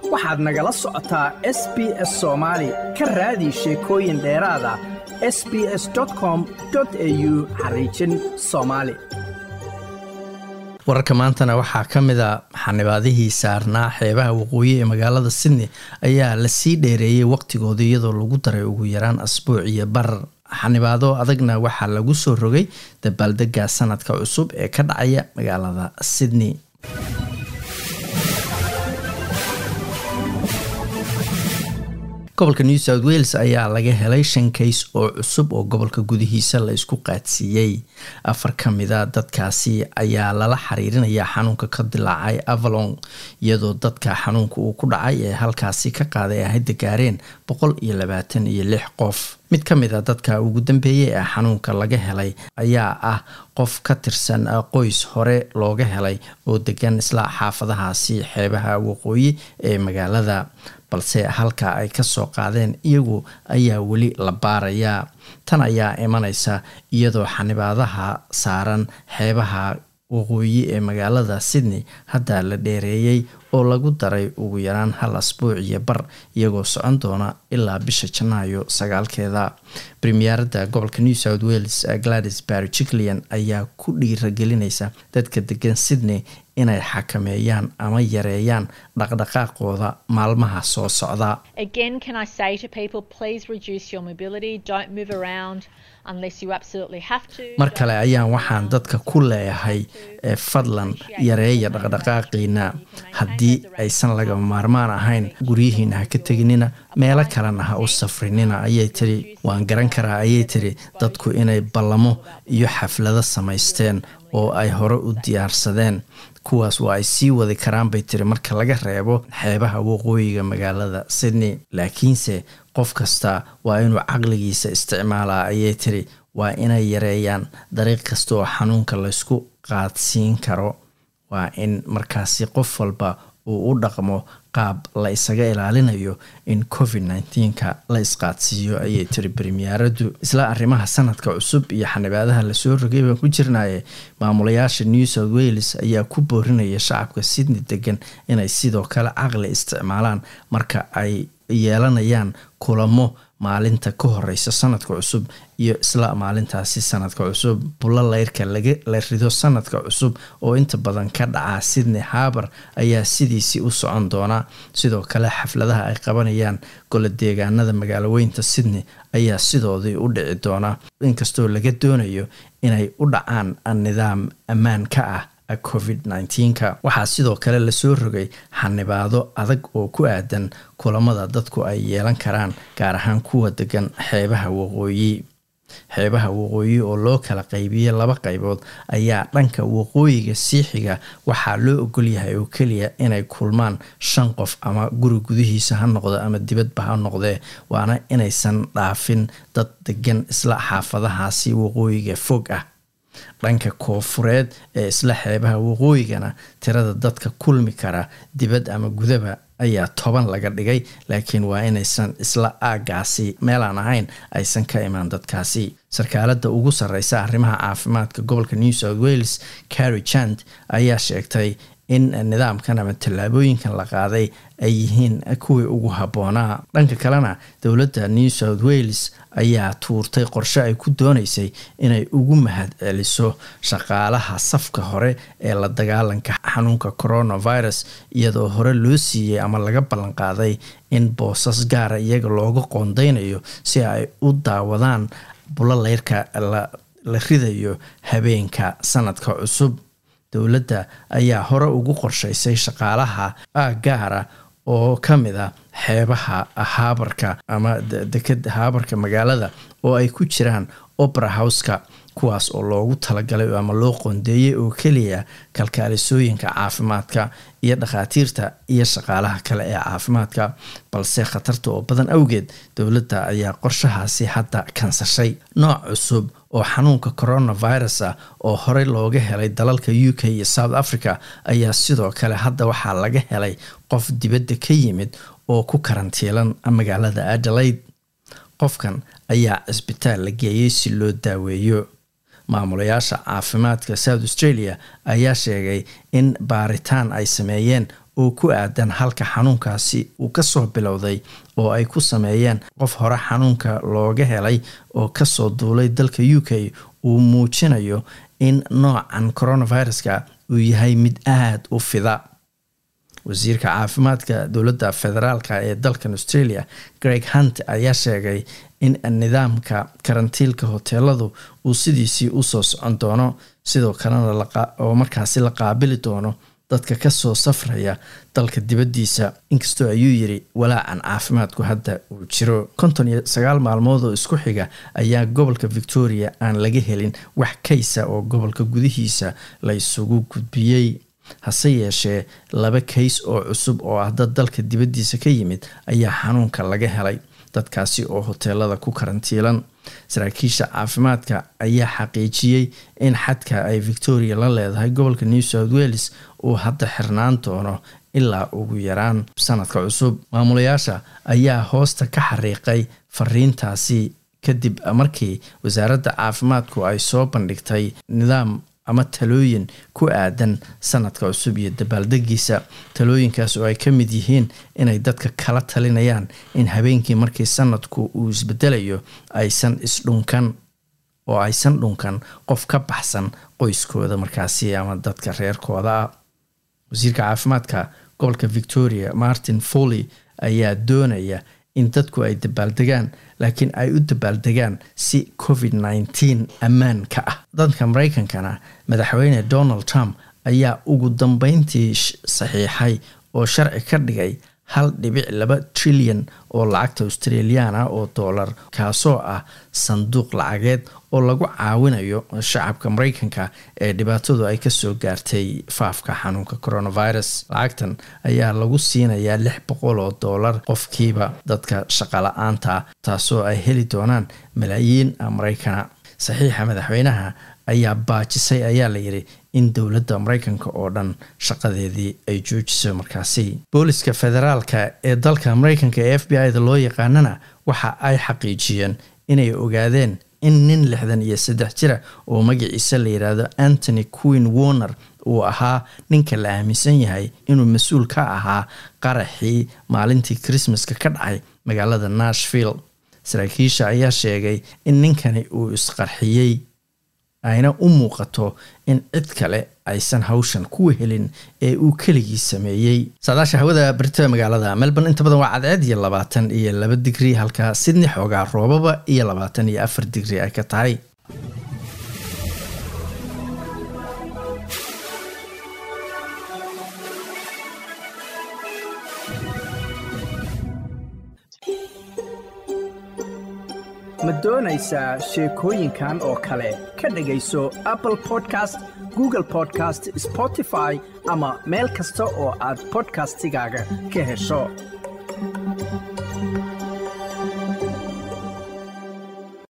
waxaad nagala socotaa s b s soomaali ka raadi sheekooyin dheeraad ah s b s com au xariijin soomaali wararka maantana waxaa ka mid a xanibaadihii saarnaa xeebaha waqooyi ee magaalada sydney ayaa lasii dheereeyey waqtigooda iyadoo lagu daray ugu yaraan asbuuc iyo barar xanibaado adagna waxaa lagu soo rogay dabaaldega sanadka cusub ee ka dhacaya magaalada sydney gobolka new south wales ayaa laga helay shan kays oo cusub oo gobolka gudihiisa la isku qaadsiiyey afar ka mida dadkaasi ayaa lala xiriirinaya xanuunka ka dilaacay avalon iyadoo dadka xanuunka uu ku dhacay ee halkaasi ka qaaday ay hadda gaareen boqol iyo labaatan iyo lix qof mid ka mid a dadka ugu dambeeyey ee xanuunka laga helay ayaa ah qof ka tirsan qoys hore looga helay oo degan isla xaafadahaasi xeebaha waqooyi ee magaalada balse halka ay kasoo qaadeen iyagu ayaa weli la baarayaa tan ayaa imaneysa iyadoo xanibaadaha saaran xeebaha waqooyi ee magaalada sydney hadda la dheereeyey oo lagu daray ugu yaraan hal asbuuc iyo bar iyagoo socon doona ilaa bisha janaayo sagaalkeeda premierada gobolka new south wales gladys barry jiclian ayaa ku dhiiragelinaysa dadka degan sydney inay xakameeyaan ama yareeyaan dhaqdhaqaaqooda maalmaha soo socda mar kale ayaan waxaan dadka ku leeyahay fadlan yareeya dhaqdhaqaaqiina haddii aysan lagama maarmaan ahayn guryihiina ha ka teginina meelo kalena ha u safrinina ayay tiri waan garan karaa ayay tiri dadku inay ballamo iyo xaflado samaysteen oo ay hore u diyaarsadeen kuwaas waa ay sii wadi karaan bay tiri marka laga reebo xeebaha waqooyiga magaalada sydney laakiinse qof kasta waa inuu caqligiisa isticmaalaa ayay tiri waa inay yareeyaan dariiq kasta oo xanuunka laysku qaadsiin karo waa in markaasi qof walba uu u dhaqmo qaab la isaga ilaalinayo in covid nneteen-ka la isqaadsiiyo ayay tiri bremiyaaraddu isla arrimaha sanadka cusub iyo xanibaadaha lasoo rogay baan ku jirnaye maamulayaasha new south wales ayaa ku boorinaya shacabka sydney degan inay sidoo kale caqli isticmaalaan marka ay yeelanayaan kulamo maalinta ka horeysa sanadka cusub iyo isla maalintaasi sanadka cusub bulo leyrka la rido sanadka cusub oo inta badan ka dhaca sydney harbour ayaa sidiisii u socon doona sidoo kale xafladaha ay qabanayaan golo deegaanada magaaloweynta sydney ayaa sidoodii u dhici doona inkastoo laga doonayo inay u dhacaan nidaam ammaan ka ah covid nneteen-ka waxaa sidoo kale lasoo rogay xanibaado adag oo ku aadan kulamada dadku ay yeelan karaan gaar ahaan kuwa degan xeebaha waqooyi xeebaha waqooyi oo loo kala qaybiyey laba qaybood ayaa dhanka waqooyiga siixiga waxaa loo ogolyahay oo keliya inay kulmaan shan qof ama guri gudihiisa ha noqdo ama dibadba ha noqdee waana inaysan dhaafin dad degan isla xaafadahaasi waqooyiga fog ah dhanka koofureed ee isla xeebaha waqooyigana tirada dadka kulmi kara dibad ama gudaba ayaa toban laga dhigay laakiin waa inaysan isla aagaasi meelaan ahayn aysan ka imaan dadkaasi sarkaalada ugu sareysa arrimaha caafimaadka gobolka new south wales carry jant ayaa sheegtay in nidaamkan ama tallaabooyinkan la qaaday ay yihiin kuwii ugu habboonaa dhanka kalena dowladda new south wales ayaa tuurtay qorshe ay ku dooneysay inay ugu mahad celiso shaqaalaha safka hore ee la dagaalanka xanuunka coronavirus iyadoo hore loo siiyey ama laga ballanqaaday in boosas gaara iyaga looga qoondeynayo si ay u daawadaan bulo leyrka la ridayo habeenka sanadka cusub dowladda ayaa hore ugu qorsheysay shaqaalaha gaara oo ka mid a xeebaha haabarka ama dekeda haabarka magaalada oo ay ku jiraan opera houseka kuwaas oo loogu talagalay ama loo qoondeeyey oo keliya kalkaalisooyinka caafimaadka iyo dhakhaatiirta iyo shaqaalaha kale ee caafimaadka balse khatarta oo badan awgeed dowladda ayaa qorshahaasi hadda kansashay nooc cusub oo xanuunka coronavirus ah oo horey looga helay dalalka u k iyo south africa ayaa sidoo kale hadda waxaa laga helay qof dibadda ka yimid oo ku karantiilan magaalada adelaide qofkan ayaa cisbitaal la geeyey si loo daaweeyo maamulayaasha caafimaadka south australia ayaa sheegay in baaritaan ay sameeyeen oo ku aadan halka xanuunkaasi uu kasoo bilowday oo ay ku sameeyeen qof hore xanuunka looga helay oo kasoo duulay dalka u k uu muujinayo in noocan coronaviruska uu yahay mid aada u fida wasiirka caafimaadka dowladda federaalk ee dalkan australia greg hunt ayaa sheegay in nidaamka karantiilka hoteeladu uu sidiisii usoo socon doono sidoo kalena oo markaasi la qaabili doono dadka kasoo safraya dalka dibaddiisa inkastoo ayuu yiri walaacan caafimaadku hadda uu jiro konton iyo sagaal maalmood oo isku xiga ayaa gobolka victoria aan laga helin wax kaysa oo gobolka gudihiisa la isugu gudbiyey hase yeeshee laba kays oo cusub oo ah dad dalka dibaddiisa ka yimid ayaa xanuunka laga helay dadkaasi oo hoteelada ku karantiilan saraakiisha caafimaadka ayaa xaqiijiyey in xadka ay victoria la leedahay gobolka new south wales uu hadda xirnaan doono ilaa ugu yaraan sanadka cusub maamulayaasha ayaa hoosta ka xariiqay fariintaasi kadib markii wasaaradda caafimaadku ay soo bandhigtay nidaam ama talooyin ku aadan sanadka cusub iyo dabaaldegiisa talooyinkaas oo ay ka mid yihiin inay dadka kala talinayaan in habeenkii markii sanadku uu isbedelayo aysan isdhunkan oo aysan dhunkan qof ka baxsan qoyskooda markaasi ama dadka reerkooda ah wasiirka caafimaadka gobolka victoria martin foley ayaa doonaya in dadku ay dabaaldegaan laakiin ay u dabaaldegaan si covid nneteen ammaan ka ah dadka mareykankana madaxweyne donald trump ayaa ugu dambeyntii saxiixay oo sharci ka dhigay hal dhibic laba trilyan oo lacagta australiana oo dollar kaasoo ah sanduuq lacageed oo lagu caawinayo shacabka mareykanka ee dhibaatadu ay kasoo gaartay faafka xanuunka coronavirus lacagtan ayaa lagu siinayaa lix boqol oo dollar qofkiiba dadka shaqala-aanta taasoo ay heli doonaan malaayiin mareykana saxiixa madaxweynaha ayaa baajisay ayaa layidhi in dowladda mareykanka oo dhan shaqadeedii ay joojiso markaasi booliska federaalka ee dalka mareykanka ee f b i da loo yaqaanana waxa ay xaqiijiyeen inay ogaadeen in nin lixdan iyo saddex jira oo magaciisa la yidhaahdo antony queen warner uu ahaa ninka la aaminsan yahay inuu mas-uul ka ahaa qaraxii maalintii christmaska ka dhacay magaalada nashville saraakiisha ayaa sheegay in ninkani uu isqarxiyey ayna u muuqato in cid kale aysan hawshan kuwa helin ee uu keligii sameeyey saadaasha hawada barita magaalada melbourne inta badan waa cadceed iyo labaatan iyo laba digri halka sidney xoogaa roobaba iyo labaatan iyo afar digri ay ka tahay ma doonaysaa sheekooyinkan oo kale ka dhegayso apple podcast google podcast spotify ama meel kasta oo aad bodkastigaaga ka hesho